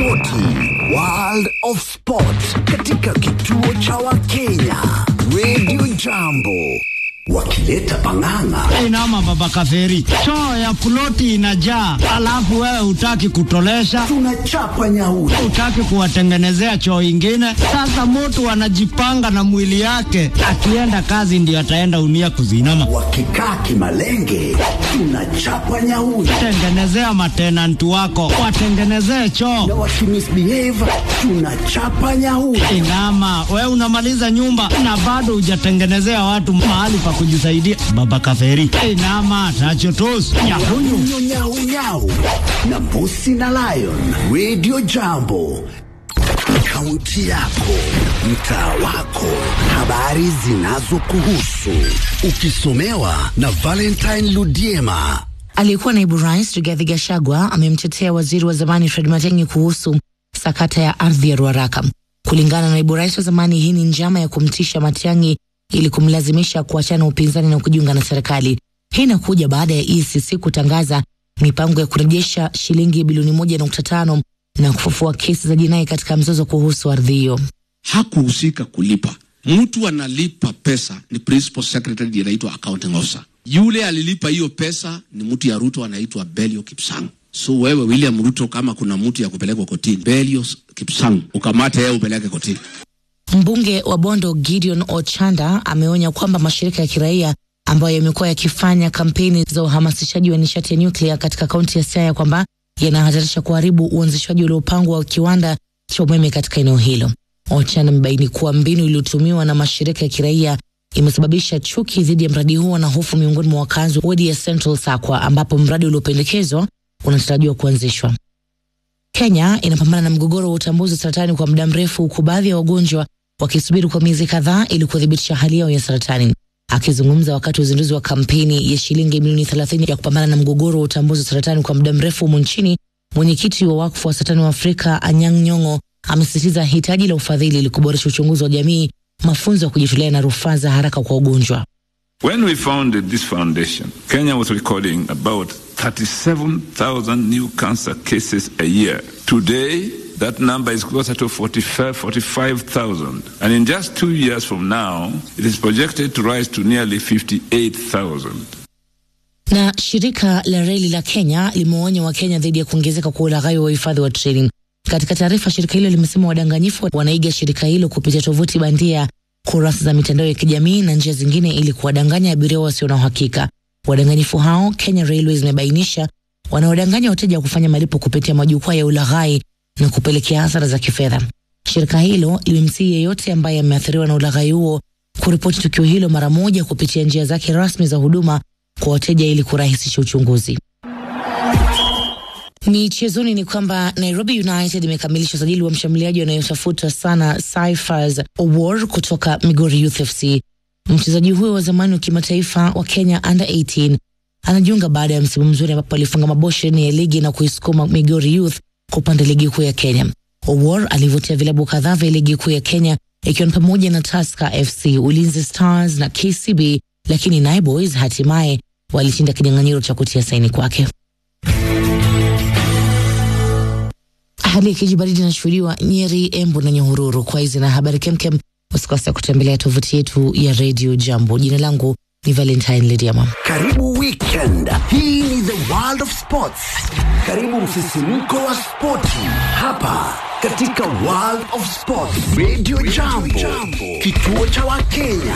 spoti, World of Sport katika kituo cha Wakenya Radio Jambo wakileta pang'ang'a. Inama baba kaferi, choo ya ploti inajaa, alafu wewe hutaki kutolesha, Tunachapa nyauri. hutaki kuwatengenezea choo ingine. Sasa mtu anajipanga na mwili yake, akienda kazi ndio ataenda unia kuzinama. Wakikaa kimalenge, tunachapa nyauri. Tengenezea matenanti wako, watengenezee Na choo. wakimisbehave, tunachapa nyauri. Inama, we unamaliza nyumba na bado hujatengenezea watu mahali pa kujisaidia. Baba kaferi, inama tachotos nyakunyu Nyau, nyau, nyau. na mbusi na lion radio jambo kaunti yako mtaa wako habari zinazokuhusu ukisomewa na valentine ludiema Aliyekuwa naibu rais Rigathi Gachagua amemtetea waziri wa zamani Fred Matiang'i kuhusu sakata ya ardhi ya Ruaraka. Kulingana na naibu rais wa zamani, hii ni njama ya kumtisha Matiang'i ili kumlazimisha kuachana upinzani na kujiunga na serikali. Hii inakuja baada ya EACC kutangaza mipango ya kurejesha shilingi bilioni moja nukta tano na kufufua kesi za jinai katika mzozo kuhusu ardhi hiyo. hakuhusika kulipa. Mtu analipa pesa ni principal secretary ndiye anaitwa accounting officer. Yule alilipa hiyo pesa ni mtu ya Ruto anaitwa Belio Kipsang. So wewe William Ruto, kama kuna mtu ya kupelekwa kotini, Belio Kipsang ukamate yeye upeleke kotini. Mbunge wa Bondo Gideon Ochanda ameonya kwamba mashirika ya kiraia ambayo yamekuwa yakifanya kampeni za uhamasishaji wa nishati ya nyuklia katika kaunti ya Siaya kwamba yanahatarisha kuharibu uanzishwaji uliopangwa wa kiwanda cha umeme katika eneo hilo. Ochanda amebaini kuwa mbinu iliyotumiwa na mashirika ya kiraia imesababisha chuki dhidi ya mradi huo na hofu miongoni mwa wakazi wa wadi ya Central Sakwa ambapo mradi uliopendekezwa unatarajiwa kuanzishwa. Kenya inapambana na mgogoro wa utambuzi wa saratani kwa muda mrefu huku baadhi ya wagonjwa wakisubiri kwa miezi kadhaa ili kuthibitisha hali yao ya saratani. Akizungumza wakati wa uzinduzi wa kampeni ya shilingi milioni 30 ya kupambana na mgogoro wa utambuzi wa saratani kwa muda mrefu humu nchini, mwenyekiti wa wakfu wa saratani wa Afrika Anyang' Nyong'o amesisitiza hitaji la ufadhili ili kuboresha uchunguzi wa jamii, mafunzo ya kujitolea na rufaa za haraka kwa ugonjwa. When we founded this foundation, Kenya was recording about 37,000 new cancer cases a year. Today, that number is closer to 45 45,000. And in just two years from now, it is projected to rise to nearly 58,000. Na shirika la reli la Kenya limewaonya Wakenya dhidi ya kuongezeka kwa ulaghai wa uhifadhi wa treni. Katika taarifa, shirika hilo limesema wadanganyifu wanaiga shirika hilo kupitia tovuti bandia, kurasa za mitandao ya kijamii na njia zingine ili kuwadanganya abiria wasio na uhakika. Wadanganyifu hao, Kenya Railways imebainisha, wanaodanganya wateja kufanya malipo kupitia majukwaa ya ulaghai na kupelekea hasara za kifedha. Shirika hilo limemsihi yeyote ambaye ameathiriwa na ulaghai huo kuripoti tukio hilo mara moja kupitia njia zake rasmi za huduma kwa wateja ili kurahisisha uchunguzi. Michezoni ni kwamba Nairobi United imekamilisha usajili wa mshambuliaji anayotafuta sana Cyphers Owor kutoka Migori Youth FC. Mchezaji huyo wa zamani wa kimataifa wa Kenya under 18 anajiunga baada ya msimu mzuri ambapo alifunga mabao ishirini ya ligi na kuisukuma Migori Youth kupanda ligi kuu ya Kenya. Owor alivutia vilabu kadhaa vya ligi kuu ya Kenya ikiwa ni pamoja na Tusker FC, Ulinzi Stars na KCB, lakini Nai Boys hatimaye walishinda kinyang'anyiro cha kutia saini kwake. Hali ya kijibaridi inashuhudiwa Nyeri, Embu na Nyahururu. Kwa hizi na habari kemkem, usikose kutembelea tovuti yetu ya Radio Jambo. Jina langu ni Valentine Lidiama. karibu weekend hii ni the world of sports karibu msisimko wa spoti hapa katika world of sports radio jambo kituo cha wakenya